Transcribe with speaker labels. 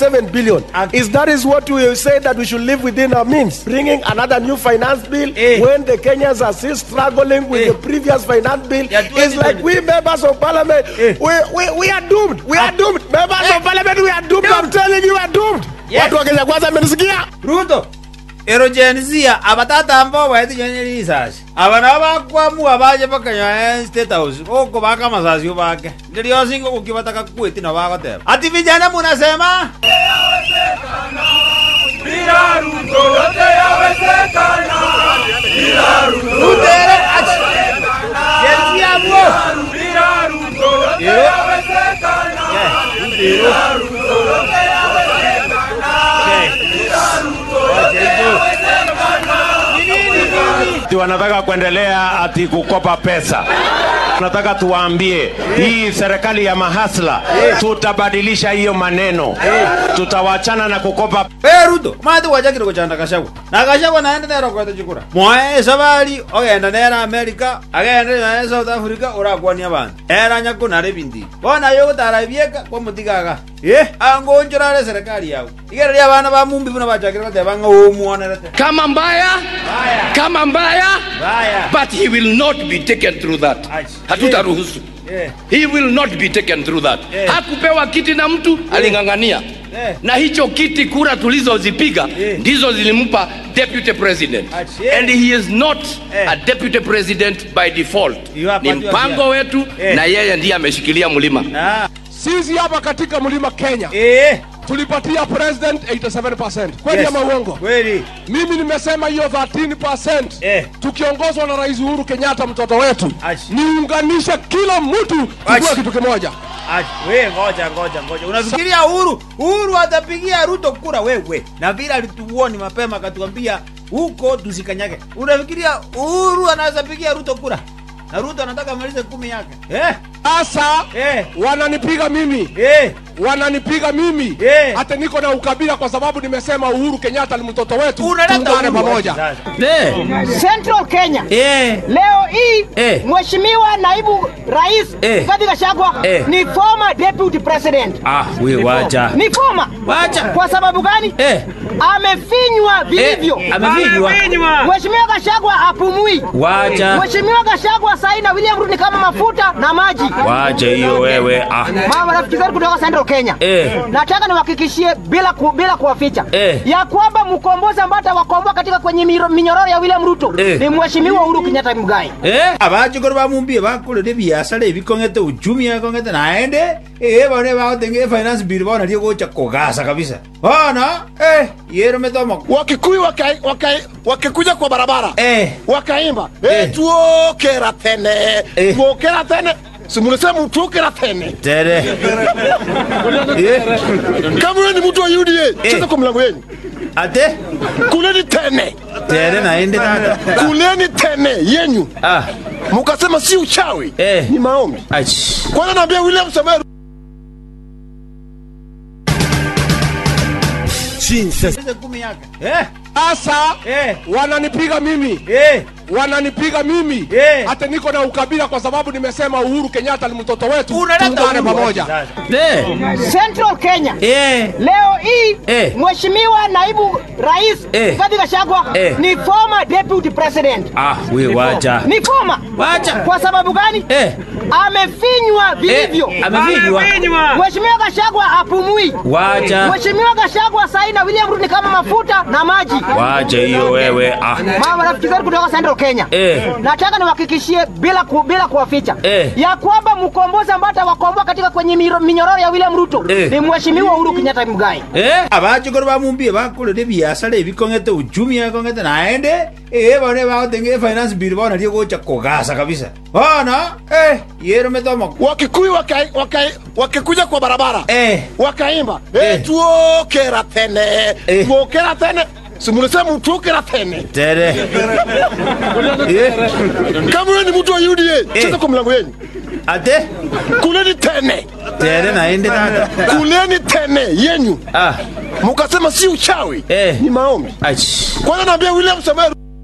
Speaker 1: 1.7 billion.
Speaker 2: And-
Speaker 1: Is that is what we say that we should live within our means? Bringing another new finance bill
Speaker 2: Eh.
Speaker 1: when the Kenyans are still struggling with
Speaker 2: Eh.
Speaker 1: the previous finance bill
Speaker 2: Yeah,
Speaker 1: is like
Speaker 2: 2020.
Speaker 1: we members of parliament,
Speaker 2: Eh.
Speaker 1: we, we, we are doomed. We are doomed. Members
Speaker 2: Eh.
Speaker 1: of parliament, we are doomed. I'm telling you, we are doomed.
Speaker 2: Yes.
Speaker 1: Watu wa Kenya kwanza amenisikia?
Speaker 2: ruto erogenisia abatatamba waete nyonye risasi aba nabo bakwamua baje bakanya state house oko baka masasio bake ndiliosingo kukibataka kwiti na bagoteba ati vijana munasema rutere ati yensiabuo
Speaker 3: ati wanataka kuendelea ati kukopa pesa. Tunataka tuwaambie hii serikali ya mahasla, tutabadilisha hiyo maneno, tutawachana na kukopa
Speaker 2: Hey, ruto mati wachakire kuchanda kashagwa na kashagwa naende nero kwete chikura mwae sabari ogenda nera america agende naye south africa urakwania bantu era nyako nare bindi bona yo gutara bieka kwa mutigaga ye angonjorare serikali yao igere ria bana ba mumbi buna bachakire bateba ng'o muonerete
Speaker 4: kama mbaya
Speaker 2: baya
Speaker 4: kama mbaya
Speaker 2: baya
Speaker 4: but he will not be taken through that
Speaker 2: Ach.
Speaker 4: hatutaruhusu
Speaker 2: eh
Speaker 4: he will not be taken through that
Speaker 2: Eh.
Speaker 4: hakupewa kiti na mtu aling'ang'ania
Speaker 2: Eh.
Speaker 4: na hicho kiti kura tulizozipiga
Speaker 2: Eh.
Speaker 4: ndizo zilimpa deputy president
Speaker 2: Ach, eh.
Speaker 4: and he is not
Speaker 2: Eh.
Speaker 4: a deputy president by default
Speaker 2: You are
Speaker 4: ni
Speaker 2: part of
Speaker 4: mpango
Speaker 2: your-
Speaker 4: wetu
Speaker 2: Eh.
Speaker 4: na yeye ndiye ameshikilia mlima
Speaker 2: ah
Speaker 1: Sisi hapa katika mlima Kenya
Speaker 2: eh
Speaker 1: tulipatia president 87%. Kweli
Speaker 2: Yes.
Speaker 1: ama uongo?
Speaker 2: kweli
Speaker 1: Mimi nimesema hiyo 13%
Speaker 2: Eh.
Speaker 1: tukiongozwa na Rais Uhuru Kenyatta mtoto wetu,
Speaker 2: Ash.
Speaker 1: niunganishe kila mtu
Speaker 2: Ash.
Speaker 1: tukue kitu kimoja.
Speaker 2: Ach, we ngoja ngoja ngoja unafikiria uhuru uhuru atapigia ruto kura wewe na vile alituoni mapema akatuambia huko tusikanyage unafikiria uhuru anaweza pigia ruto kura na ruto anataka amalize kumi yake eh?
Speaker 1: Sasa
Speaker 2: Eh.
Speaker 1: wananipiga mimi
Speaker 2: Eh.
Speaker 1: wananipiga mimi
Speaker 2: Eh.
Speaker 1: hata niko na ukabila kwa sababu nimesema Uhuru Kenyatta ni mtoto wetu,
Speaker 2: unaleta
Speaker 1: tuungane
Speaker 2: uhuru
Speaker 1: pamoja.
Speaker 2: sasa.
Speaker 5: Central Kenya
Speaker 2: Eh.
Speaker 5: leo hii
Speaker 2: Eh.
Speaker 5: mheshimiwa naibu rais
Speaker 2: Eh.
Speaker 5: Rigathi Gachagua
Speaker 2: Eh.
Speaker 5: ni former deputy president
Speaker 2: ah we wacha
Speaker 5: ni former
Speaker 2: Wacha.
Speaker 5: kwa sababu gani
Speaker 2: eh.
Speaker 5: amefinywa vilivyo
Speaker 2: eh. amevinywa
Speaker 5: mheshimiwa Gachagua apumui
Speaker 2: wacha
Speaker 5: mheshimiwa Gachagua sahi na William Ruto ni kama mafuta na maji
Speaker 2: wacha hiyo wewe ah.
Speaker 5: mama rafiki zetu kutoka Central Kenya
Speaker 2: Eh.
Speaker 5: nataka niwahakikishie bila ku, bila kuwaficha
Speaker 2: Eh.
Speaker 5: ya kwamba mkombozi ambaye atawakomboa katika kwenye miro- minyororo ya William Ruto
Speaker 2: Eh.
Speaker 5: ni mheshimiwa Uhuru Kenyatta Muigai
Speaker 2: Eh, abachokoro bamumbie bakorere biasara ebikong'ete uchumi ekong'ete naende eh bone bagotenge finance bill bona rie gocha kogasa kabisa bona eh yero metomo
Speaker 1: Wakikuyu waka, waka, wakikuja kwa barabara
Speaker 2: eh
Speaker 1: wakaimba
Speaker 2: Eh.
Speaker 1: eh. tuokera tene
Speaker 2: Eh.
Speaker 1: tuokera tene simulisema tuokera tene
Speaker 2: tere eh
Speaker 1: kama wewe ni mtu wa UDA
Speaker 2: Eh.
Speaker 1: cheza kwa mlango yenu
Speaker 2: ate
Speaker 1: kuleni tene
Speaker 2: tere naende tata
Speaker 1: kuleni tene yenyu
Speaker 2: ah
Speaker 1: mukasema si uchawi
Speaker 2: Eh.
Speaker 1: ni maombi
Speaker 2: ach
Speaker 1: kwanza naambia William Samoei
Speaker 2: Sasa kumi yake eh
Speaker 1: sasa
Speaker 2: eh
Speaker 1: wananipiga mimi
Speaker 2: eh
Speaker 1: wananipiga mimi
Speaker 2: Eh.
Speaker 1: hata niko na ukabila kwa sababu nimesema Uhuru Kenyatta ni mtoto wetu,
Speaker 2: unaleta
Speaker 1: tuungane
Speaker 2: uhuru
Speaker 1: pamoja.
Speaker 2: sasa. eh
Speaker 5: Central Kenya
Speaker 2: eh
Speaker 5: leo hii
Speaker 2: Eh.
Speaker 5: mheshimiwa naibu rais
Speaker 2: Eh.
Speaker 5: Rigathi Gachagua
Speaker 2: Eh.
Speaker 5: ni former deputy president
Speaker 2: ah we wacha
Speaker 5: ni former
Speaker 2: Wacha.
Speaker 5: kwa sababu gani
Speaker 2: eh
Speaker 5: amefinywa vilivyo
Speaker 2: eh amevinywa
Speaker 5: mheshimiwa Gachagua apumui
Speaker 2: wacha
Speaker 5: mheshimiwa Gachagua sahi na William Ruto ni kama mafuta na maji
Speaker 2: wacha hiyo wewe ah
Speaker 5: mama rafiki zetu kutoka Central Kenya
Speaker 2: Eh.
Speaker 5: nataka niwahakikishie bila ku, bila kuwaficha
Speaker 2: Eh.
Speaker 5: ya kwamba mkombozi ambaye atawakomboa katika kwenye miro- minyororo ya William Ruto
Speaker 2: Eh.
Speaker 5: ni mheshimiwa Uhuru Kenyatta Muigai
Speaker 2: eh abachokoro bamumbie bakorere biasara ebikong'ete uchumi ekong'ete naende eh bone bagotenge finance bill bona rie gocha kogasa kabisa bona eh yero metomo
Speaker 1: Wakikuyu waka, waka, wakikuja kwa barabara
Speaker 2: eh
Speaker 1: wakaimba
Speaker 2: Eh.
Speaker 1: eh. tuokera tene
Speaker 2: Eh.
Speaker 1: tuokera tene simulisema tuokera tene
Speaker 2: tere eh
Speaker 1: kama wewe ni mtu wa UDA
Speaker 2: Eh.
Speaker 1: cheza kwa mlango yenu
Speaker 2: ate
Speaker 1: kuleni tene
Speaker 2: tere naende tata
Speaker 1: kuleni tene yenyu
Speaker 2: ah
Speaker 1: mukasema si uchawi
Speaker 2: Eh.
Speaker 1: ni maombi
Speaker 2: ach
Speaker 1: kwanza naambia William Samoei